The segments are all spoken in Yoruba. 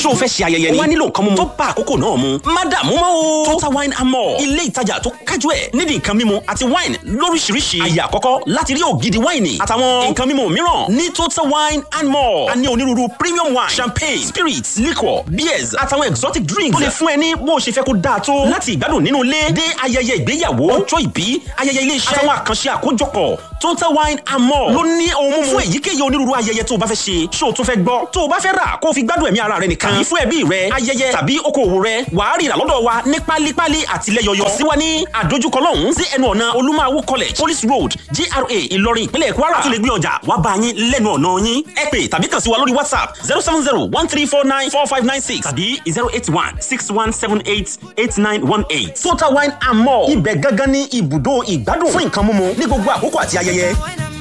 ṣé o fẹ́ ṣe ayẹyẹ ni. ó wá nílò nǹkan mímu tó bá àkókò náà mu. má dààmú mọ́ o. total wine and more ilé ìtajà tó kájú ẹ̀ nídìí nǹkan mímu àti wine lóríṣiríṣi. àyè àkọ́kọ́ láti rí ògidì wáìnì àtàwọn nǹkan mímu mìíràn ní total wine and more. a ní onírúurú premium wine champagne spirits liquor beers àtàwọn exotic drinks. tó lè fún ẹ ní bó o ṣe fẹ́ kó dáa tó. láti ìgbádùn nínú ilé dé ayẹyẹ ìgbéyàwó ọjọ́ ìbí ayẹyẹ ilé iṣẹ́ àtàwọn àkànṣe àkójọpọ̀ total wine and more ló ní ohun mímu fún èyíkéyìí onírúurú ayẹyẹ tó o bá fẹ́ ṣe ṣó o tún fẹ́ gbọ́ tó o bá fẹ́ rà kó o fi gbádùn ẹ̀mí ara rẹ nìkan tàbí fún ẹbí rẹ ayẹyẹ tàbí okòwò rẹ wàá rí ìrà lọ́dọ̀ wa ní pálípálí àti lẹ́yọyọ sí wa ní àdójúkọ lọ́hùn sí ẹnu ọ̀nà olúmọ̀wó college police road gra ìlọrin ìpínlẹ̀ kwara a tún lè gbé ọjà wá bá yín lẹ́nu ọ̀nà yín ẹ pè tàbí kàn sí wa lórí whatsapp zero seven zero one three four nine four five nine six tàbí zero eight one six one seven eight eight nine one eight total wine and more ibẹ̀ gangan ní ibùdó ìgbádùn fún nǹkan mímu ní gbogbo àkókò àti ayẹyẹ.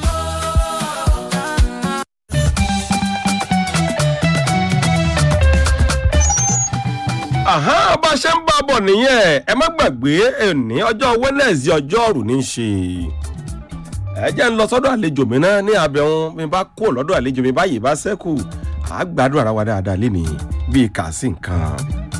àhán bá a ṣe ń bá a bọ̀ nìyẹn ẹ má gbàgbé ẹni ọjọ́ wednesday ọjọ́ ọ̀rù ní í ṣe ẹ jẹ́ ń lọ sọ́dọ̀ àlejò mi náà ní abẹ́hùn mi bá kó lọ́dọ̀ àlejò mi báyìí bá sẹ́kù á gbádùn ara wa dáadáa lénìí bíi kà sí nǹkan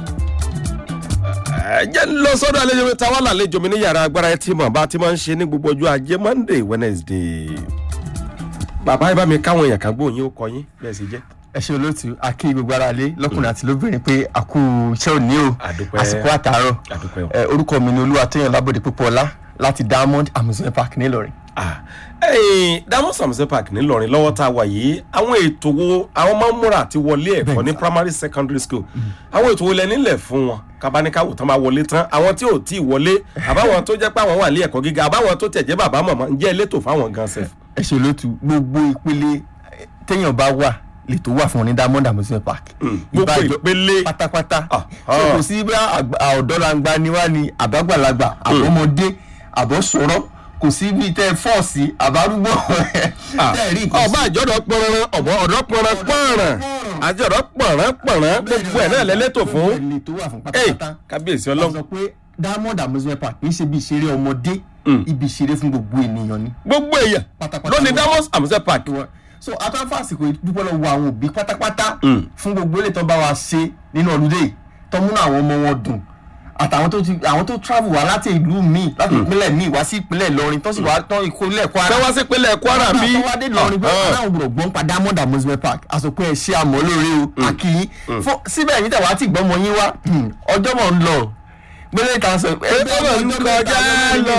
ẹ jẹ́ ń lọ sọ́dọ̀ àlejò mi táwa làlejò mi ní yàrá agbára ẹ tí mọ̀ bá ti máa ń ṣe ní gbogbo ọjọ́ ajé monday wednesday bàbá ẹ bá mi káwọn èèyàn kan gbóhùn yín ó kọ yín bẹ́ẹ̀ sì jẹ́ ẹ ṣe olóòtú akí gbogbo ara lé lọkùnrin àti lóbìnrin pé àkú iṣẹ́ òní o Àdúpẹ́. àsìkò àtàárọ̀ Àdúpẹ́ o. ẹ orúkọ mi ni olúwa tóyàn lábòde púpọ̀ ọlá láti diamond amusement park nílọrin. Ah, ẹ̀yin diamond samuel park ńìlọrin lọ́wọ́ tá a wà yìí àwọn ètò wo àwọn máa ń múra àti wọlé ẹ̀kọ́ ní primary secondary school àwọn ètò wo lẹ nílẹ̀ fún wọn kábáníkàwò tán máa wọlé tán àwọn tí ò tí ì wọlé àbáwọn tó jẹ́ pé àwọn wà ní ẹ̀kọ́ gíga àbáwọn tó tẹ̀ jẹ́ bàbá mọ̀mọ́ ń jẹ́ elétò fáwọn gan sef. ẹ ṣe olóòtú gbogbo ìpele eh, téèyàn bá wà lètò wà fún ọ ní diamond amusement park. gbogbo Ìbàjọ́- ìpele pátápátá Ah, so ah. kò sí bí ọ̀dọ́langba ni wá ni àbágbàlagbà àbọ̀mọdé àbọ̀sọ̀rọ̀ kò sí bí tẹ fọ́ọ̀sì àbárúgbó tẹ rí nǹkan ọba àjọ̀dọ̀ pọ̀nrán ọ̀bọ̀ ọ̀dọ́ pọ̀nrán pọ̀nrán àti ọ̀dọ́ pọ̀nrán pọ̀nrán gbogbo ẹ̀ náà lẹ́lẹ́tò fún. lètò wà fún Ey, pátápátá kábíyèsí wọ́n ọlọ́run sọ pé diamond amusement park kì í ṣe bí ìṣeré ọmọdé ibi ìṣeré fún gbogbo ènìyàn ni. gbogbo èèyàn Pátápátá lónìí wọn. diamond samuel park Ìwọ- so atọ́fà àsìkò ìdúpẹ́ lọ́wọ́ àwọn òbí pátápátá fún gbogbo ilé tó bá wa ṣe nínú ọdún dé tó múnú àwọn ọmọ wọn dùn àtàwọn tó ti àwọn tó travel wá láti ìlú míì láti ìpínlẹ̀ míì wá sí ìpínlẹ̀ Ìlọrin tó sì wá tán ìkólẹ̀ Kwara fẹ́ wá sí ìpínlẹ̀ kwara bí. tó wá dé Ìlọrin pé aláwọ̀ gbọ́dọ̀ gbọ́n pa diamond amusement park àsopọ̀ ẹ̀ ṣe àmọ́ lóore o àkìyí fún síbẹ̀ yìí tẹ̀ wá tí gbọ́mọ yín wá ọjọ́ mọ̀ ń lọ gbélé ìta sọ Ọjọ́ mọ̀ ń kọjá lọ.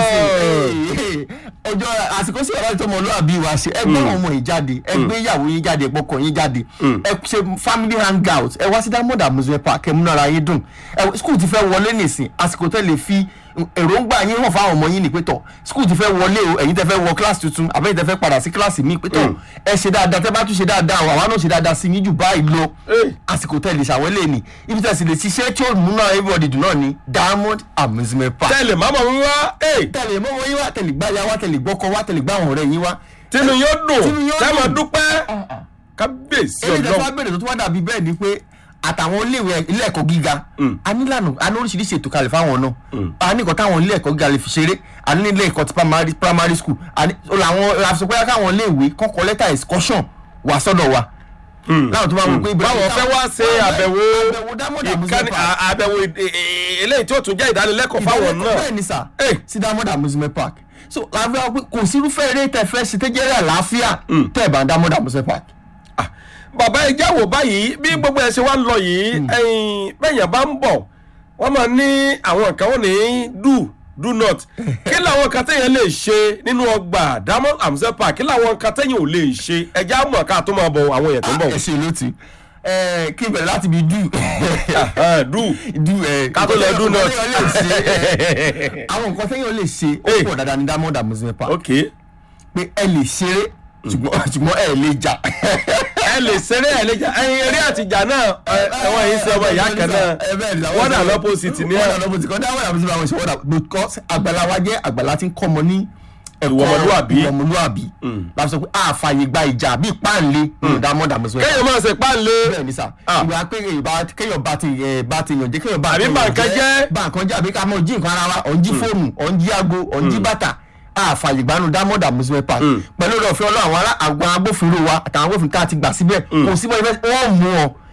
ọjọ́ àsìkò sí ọ̀rọ̀ ìtọ́mọ olóàbí wa ṣe ẹ gbọ́ ọmọ yìí jáde ẹ gbé ìyàwó yín jáde ẹ gbọ́kọ yín jáde ẹ ṣe family hangout ẹ wá sí diamond amusement park ẹ múnú ara yín dùn ẹ school ti fẹ́ wọlé nìsín àsìkò tẹ́ lè fi èròǹgbà yín hàn fáwọn ọmọ yín ní pétọ̀ school ti fẹ́ wọlé o ẹ̀yin tẹ́ fẹ́ wọ class tuntun àbẹ́yìn tẹ́ fẹ́ padà sí class míì pétọ̀ ẹ ṣe dáadáa tẹ́ bá tún ṣe dáadáa àwọn náà ṣe dáadáa sí yín jù báyìí lọ Hey. àsìkò tẹ́ lè ṣàwọlé ni ibi tẹ́ sì lè ṣiṣẹ́ tí ó múnú everybody dùn náà ni diamond amusement park tẹ́lẹ̀ máma ń wá ẹ̀ tẹ̀lé mọ́mọ́ yín wá tẹ̀lé gbáya wá tẹ̀lé gbọ́kọ wá tẹ̀lé gbá àwọn ọ̀rẹ́ yín wá. tínú yóò dùn Tínú yóò tẹ́ máa dùn. dúpẹ́ kábíyèsí èyí tẹ́ fà ọlọ́run bèrè tó tún wá dàbí bẹ́ẹ̀ ni pé àtàwọn iléèwé ilé ẹ̀kọ́ gíga a nílànà a ní oríṣiríṣi ètò kalẹ̀ fáwọn náà a ní nǹkan táwọn ilé ẹ̀kọ́ gíga lè fi ṣeré a ní ilé ẹ̀kọ́ ti primary primary school a ní làwọn àfisọpẹ́yà káwọn iléèwé kọ́kọ́ lẹ́tà excursion wà sọ́dọ̀ wa. láwọn tó bá wọ pé ibẹ̀ báwọn fẹ́ wá ṣe àbẹ̀wò àbẹ̀wò diamond ìkànnì amusement park à- àbẹ̀wò ìd- ì- ì- eléyìí tí ó tún jẹ́ ìdánilẹ́kọ̀ọ́ fáwọn náà bẹ́ẹ̀ ni sà Hey. sí diamond amusement park so làbẹ́ wa pé kò sí irúfẹ́ eré tẹ fẹ́ ṣe tẹ́jẹ́rẹ́ àlàáfíà tẹ́ ẹ̀ bá diamond amusement park. Ah, bàbá ẹ jáwọ́ báyìí bí gbogbo ẹ ṣe wá ń lọ yìí ẹ̀yin bẹ́yàn bá ń bọ̀ wọ́n máa ní àwọn nǹkan wọn ní do do not kí làwọn nǹkan téèyàn lè ṣe nínú ọgbà diamond amusement park kí làwọn nǹkan téèyàn ò lè ṣe ẹja mọ̀ ká tó máa bọ̀ àwọn èèyàn tó ń bọ̀ ẹ ṣe ló ti ẹ kí n bẹ̀rẹ̀ láti bi dùn Ah, do dùn ẹ Ká tó lọ do not. àwọn nǹkan téèyàn lè ṣe ó Hey. pọ̀ dáadáa ní diamond amusement park ok pé ẹ lè ṣeré ṣùgbọ́n ṣùgbọ́n ẹ lè jà ẹ lè ṣeré ẹ lè jà ẹyin eré àtìjà náà ẹ- ẹwọn yìí ṣe ọmọ ìyá kan náà wọ́n dà lọ́pọ̀sìtì ní wọ́n ẹ̀ dà lọ́pọ̀sìtì kan diamond amusement park ṣe wọ́n dà because àgbàlá wa jẹ́ àgbàlá tí ń kọ́ ọmọ ní ẹ̀kọ́ Ìwà ọmọlúwàbí. ìwà ọmọlúwàbí láti sọ pé àfààyè gba ìjà bíi páàlé nínú diamond amusement park kéèyàn máa ṣe páńlé bẹ́ẹ̀ ni sà Ah. ìwà pé èèyàn kéèyàn bá ti ẹ̀ bá ti yàn jẹ́ kéèyàn bá Àbí ti bà yàn nǹkan jẹ́. bá nǹkan jẹ́ àbí ká mọ̀ jí nǹkan ara wa ọ̀ ń jí fóònù ọ̀ ń jí aago ọ̀ ń jí bàtà àfààyè gbanú diamond amusement park pẹ̀lú ọ̀dọ̀ ọ̀fẹ́ ọlọ́ àwọn ará àwọn agbófinró wa àtàwọn agbófinró tá a ti gbà síbẹ̀ kò síbẹ̀ ibẹ̀ wọ́n mú ọ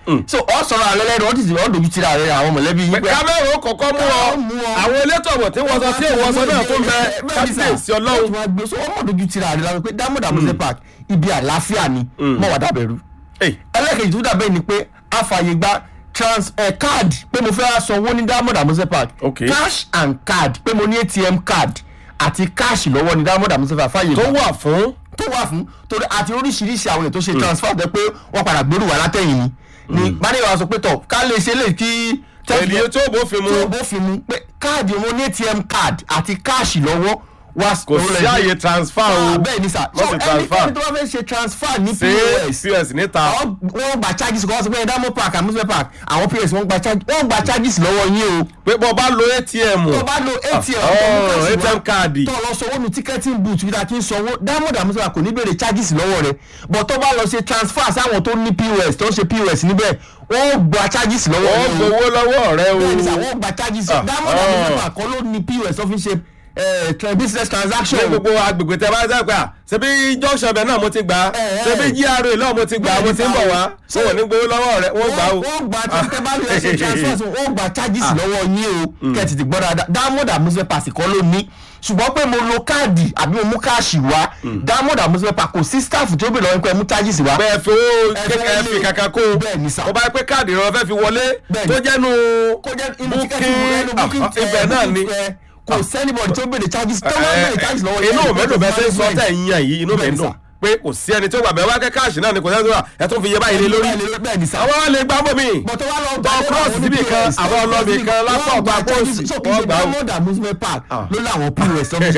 so ọ sọ̀rọ̀ àlẹ́ lẹ́nu ọ ti sì ọ dojú tira rẹ àwọn mọ̀lẹ́bí yín pé kámẹ́rù kọ̀ọ̀kan mú ọ Kámẹ́rù mú ọ. àwọn elétò ọ̀bọ̀ tí wọ́n sọ tí òun ọsọ náà tó ń bẹ kábíyèsí ọlọ́run wọ́n gbé so ọmọ dojú tira rẹ lọ́wọ́ pé diamond amuse park ibi àlàáfíà ni mọ̀ wá dàbẹ̀rù Ey, ẹlẹ́kejì tó dàbẹ̀ ni pé àfààyè gba trans eh, card pé mo fẹ́ wá sanwó ní diamond amuse park Okay. cash and card pé mo ní atm card àti cash lọ́wọ́ ní diamond amuse park fààyè tó gbà wà fún tó wà fún torí àti oríṣiríṣi àwọn èèyàn tó ṣe transfer jẹ pé wọ́n padà gbèrú wà látẹ̀yìn ni ni manager wa sọ pé tọ̀ ká lè ṣe lè kí ènìyàn tó bófin mu tó bófin mu pé káàdì wọn ní atm card àti káàṣì lọ́wọ́ wá kò sí àyè transfer o bẹ́ẹ̀ ni sà wọ́n so ti transfer ẹnikẹ́ni tó bá fẹ́ ṣe transfer ní sí pos pos níta àwọn- wọ́n gba charges kọ́ wọ́n sọ pé diamond park amusement park àwọn pos wọ́n gba charges wọ́n gba charges lọ́wọ́ yín o pé bọ́ bá lo atm tó bá lo atm oh, tó mú cash ATM wá, card. tó lọ sanwó nu ticketing booth bí ta kí n sanwó diamond amusement park kò ní béèrè charges lọ́wọ́ rẹ̀ but tó bá lọ ṣe transfer sáwọn tó ní pos tó ń ṣe pos níbẹ̀ wọ́n gba charges lọ́wọ́ wọ́n yín o gbowó lọ́wọ́ rẹ o bẹ́ẹ̀ ni sà wọ́n gba charges Ah, diamond ah. amusement park kọ́ ló ní pos tó fi ṣe eh, tra- business transaction ní gbogbo agbègbè tẹ bá dẹ́ pé à ṣebí junction bẹ̀ náà mo ti gbà á Eh, eh. ṣebí GRA náà mo ti gbà á mo ti ń bọ̀ wá So- wọ́n ní gbowó lọ́wọ́ rẹ wọ́n gbà ó. wọ́n gba tẹ́ bá lè ṣe transfer so wọ́n gba charges lọ́wọ́ yín o kẹ́ẹ̀tì ti gbọ́ dáadáa diamond amusement park kọ́ ló ní ṣùgbọ́n pé mo lo káàdì àbí mo mú káàṣì wá diamond amusement park kò sí staff tó bèrè lọ́wọ́ pé mú charges wá. pé ẹ fi owó Ẹ kékeré fẹ́ fi lè- kàkà kó bẹ́ẹ̀ ni sà. o bá yẹ pé káàdì rẹ fẹ́ fi wọlé Bẹ́ẹ̀ tó ni. jẹ́nu kó jẹ́ inú booking tíkẹ́tì ẹnu booking ah, ibẹ̀ náà ni kò sẹ́nibọ̀dì tó bèrè charges tó wọ́n bèrè charges lọ́wọ́ yín. inú mi dùn bẹ́ẹ̀ sẹ́ sọ tẹ̀ ń yàn yìí inú mi Bẹ́ẹ̀ ni dùn sà. pé kò sí ẹni tó gbà bẹ́ẹ̀ wá kẹ́ káàṣì náà ni kò sẹ́ni tó gbà ẹ tún fi yẹ báyìí lé lórí bẹ́ẹ̀ ni sà. àwọn wa lè gbà bọ̀ mí bọ̀tọ̀ wa lọ Tọ́ cross síbì kan, àbọ̀ ọlọ́bì kan, lápá ọ̀pá pósì, so kì í wọ́n ṣe gbà ó. diamond amusement park ló láwọn pos tó fi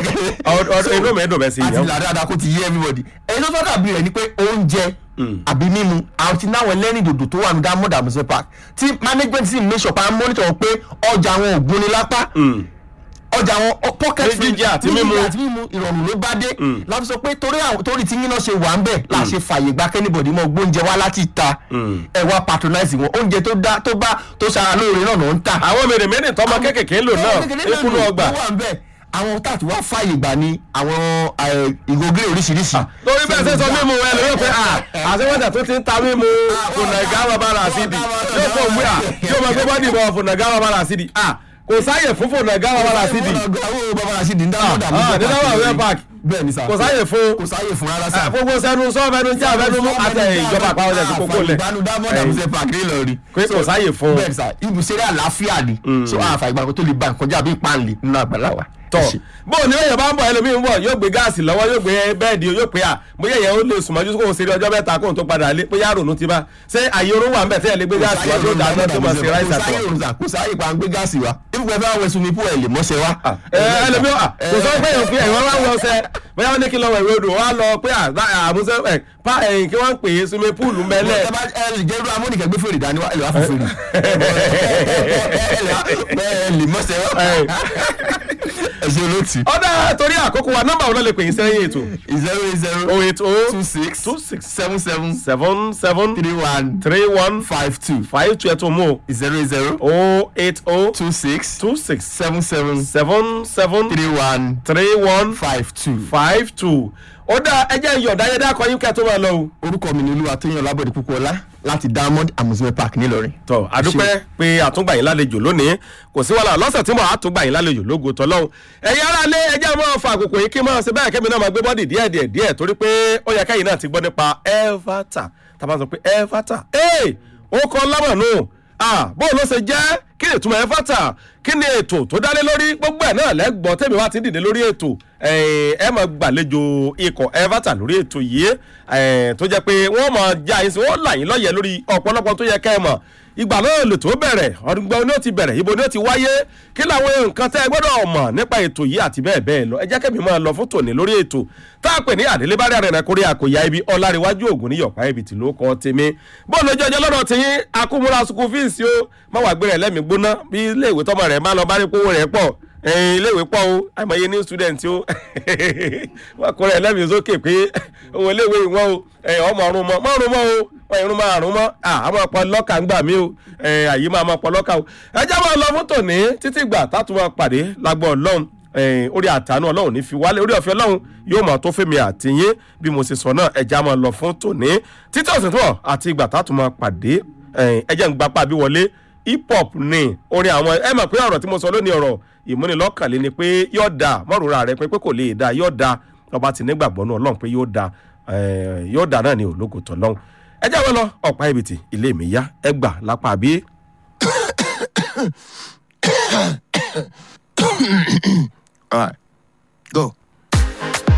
Ọdún- ọdún- inú mi dùn bẹ́ẹ̀ sí àti ìyẹn ìlà dáadáa kó ti yé everybody ẹni tó fẹ́ dàbí rẹ̀ ni pé oúnjẹ àbí mímu àwọn ti náwọn ẹlẹ́rìn dòdò tó wà ní diamond amusement park tí management sì make sure pa monitor pé ọjà wọn ò gún ni lápá ọjà wọn ọ- pocket Ní jíjẹ àti ní mímu. jíjẹ àti mímu ìrọ̀rùn ló bá dé láti sọ pé torí àwọn torí tí yín náà ṣe wà ń bẹ̀ là ṣe fàyè gba kẹ́nìbọ̀dì mọ́ gbóúnjẹ wá láti ta ẹ wá patronize wọn oúnjẹ tó dá tó bá tó ṣara lóore náà náà ń tà àwọn mèremère tọmọ kékèké ń lò náà ikunu ọgbà ó wà ń bẹ̀ àwọn táàtì wá fàyè gbà ní àwọn eh, ìgògé oríṣiríṣi torí bẹ́ẹ̀ sẹ́ sọ mímu ẹ lóyún pé à àṣewọ́jà tó ti ń ta mímu fùnàgá wà bára àṣìdì yóò fò wí à yóò máa gbé bọ́dì bọ̀ fùnàgá wà bára àṣìdì à kò sáyè fún fùnàgá wà bára àṣìdì àwọn bàbá rasidi ń dáwọ́ Ah, ah, ní dáwọ́ àwẹ̀ park. bẹ́ẹ̀ ni sà kò sáyè fún kò sáyè fún rárá sà gbogbo sẹnu sọ fẹnu jẹ àfẹnu mú àtẹ ìjọba àpapọ̀ ọjà tí kókó lẹ̀ àfàìgbanu diamond amusement park ní Ìlọrin pé kò sáyè fún bẹ́ẹ̀ ni sà ibùsẹ̀rẹ̀ àlàáfíà ni so àfàìgbanu tó lè ba nǹkan jẹ́ àbí ìpànlẹ̀ nínú àgbàlá wa. tọ Ẹ ṣé. bó o ní èèyàn bá ń bọ̀ ẹlòmíì ń bọ̀ yóò gbé gáàsì lọ́wọ́ yóò gbé bẹ́ẹ̀dì yóò pé à bóyá èèyàn ó lè sùnmọ́jú kóun ṣeré ọjọ́ mẹ́ta kóun tó padà lé bóyá rònú ti bá ṣé àyè orun wà ń bẹ̀ tẹ́ ẹ lè gbé gáàsì wá tó dáná tó máa ṣe ráìsì kò sáyè àtọ̀ òrùn sà kò sáyè pa gbé gáàsì wa ibùgbẹ́ fẹ́ wẹ̀ sunmi pú ẹ̀ lè mọ́ṣẹ́ wa. ẹ ẹlòmíì à kò sọ pé èèyàn fi ẹ̀wọ̀n wá ń lọ sẹ bóyá wọn ní kí lọ wẹ̀ wẹ̀ odò wọn á lọ pé àmúṣe ẹ̀ pa ẹ̀yìn kí wọ́n ń pè é sunmi púùlù mẹ́lẹ̀ ẹ bá ẹ lè jẹ́ irú amónikẹ́ gbé fèrè dání wá ẹ lè wá fún fèrè ẹ lè mọ́ṣẹ́ wa ẹ ṣe olóòtú ọ̀dà torí àkókò wa nọ́mbà wọn náà lè pè yín sẹ́yìn ètò zero eight zero oh eight oh two six two six seven seven seven seven three one three one five two five two ẹ̀tọ́ mú o zero eight zero oh eight oh two six two six seven seven seven seven three one three one five two. five two ó dá ẹjẹ́ ìyọ̀dá yẹn dákọ̀ yín kẹ́ tó máa lọ o. orúkọ mi ni olúwa tó yan lábọ̀dé púpọ̀ ọlá láti diamond amusement park nílọrin. tọ àdúpẹ́ pé àtúngbà yín lálejò lónìí kò sí wàhálà lọ́sẹ̀ tí mo àtúngbà yín lálejò lógo tọ́lọ́hún ẹ̀yin ará lé ẹjẹ́ máa fa àkókò yìí kí máa ṣe bẹ́ẹ̀ kẹ́mi náà máa gbé bọ́dì díẹ̀ díẹ̀ díẹ̀ torí pé ó yẹ kẹ́yìn náà ti gbọ́ nípa elvata tá a bá sọ pé elvata ee ó kọ́ lámọ̀nù bóun ló ṣe jẹ́ kí ni ìtumọ̀ elvata kí ni ètò tó dálé lórí gbogbo ẹ̀ náà lẹ́gbọ̀n tẹ̀mí wá ti dìde lórí ètò ẹ máa gbàlejò ikọ̀ elvata lórí ètò yìí tó jẹ́ pé wọ́n máa já yín sí wọ́n là yín lọ́yẹ̀ lórí ọ̀pọ̀lọpọ̀ tó yẹ kẹ́ ẹ mọ̀ ìgbà náà lè tó bẹ̀rẹ̀ ọdún ní ó ti bẹ̀rẹ̀ ibo ní ó ti wáyé kí làwọn nǹkan tẹ́ ẹ gbọ́dọ̀ mọ̀ nípa ètò yìí àti bẹ́ẹ̀ bẹ́ẹ̀ lọ ẹ jẹ́ kẹ́mi máa lọ fún tòní lórí ètò tá a pè ní àdélébárí àrẹ̀nà kórè àkòyà ibi ọ̀làríwájú ògùn ní yọ̀pá ibi tí ló kọ́ tèmi bóun lójú ọjọ́ lọ́dọ̀ tí yín akúmúra sukùl fíìsì ó má wàá gbé rẹ̀ lẹ́mìí gbóná bí iléèwé tọmọ rẹ̀ má lọ bá rí kówó rẹ̀ pọ̀ iléèwé pọ̀ o àìmọye new student o wọ́n kọ́ rẹ̀ lẹ́mìí sókè pé owó iléèwé ìwọ́n o ọmọ ọ̀run mọ́ mọ́ ọ̀run mọ́ o wọ́n irun máa rún mọ́ àmọ́ ọ̀pọ̀ lọ́kà ń gbà mí o àyè máa mọ́ ọ̀pọ̀ lọ́kà o ẹjẹ́ máa lọ fún tòní títí gbà tátù máa pàdé lágbó ọlọ́run orí àtànú ọlọ́run ní fi wálé orí ọ̀fẹ́ ọlọ́run yóò máa tó fẹ́mi àtìyín bí mo ṣe sọ náà ẹjẹ́ máa lọ fún tòní títí ọ̀sẹ̀ tó àti ìgbà tátù máa pàdé ẹ ẹ jẹ́ ń gbapá bí wọlé hip hop ni orin àwọn ẹ mọ̀ pé ọ̀rọ̀ tí mo sọ lónìí ọ̀rọ̀ ìmúnilọ́kànlé ni pé yóò da mọ́rùúra rẹ pé pé kò lè da yóò da ọba ti nígbàgbọ́ náà ọlọ́run pé yóò da eh, yóò da náà ní ológo tó lọ́hùn ẹ jẹ́ wọ́n lọ ọ̀pá ibìtì ilé mi yá ẹ gbà lápá bí. All right, go.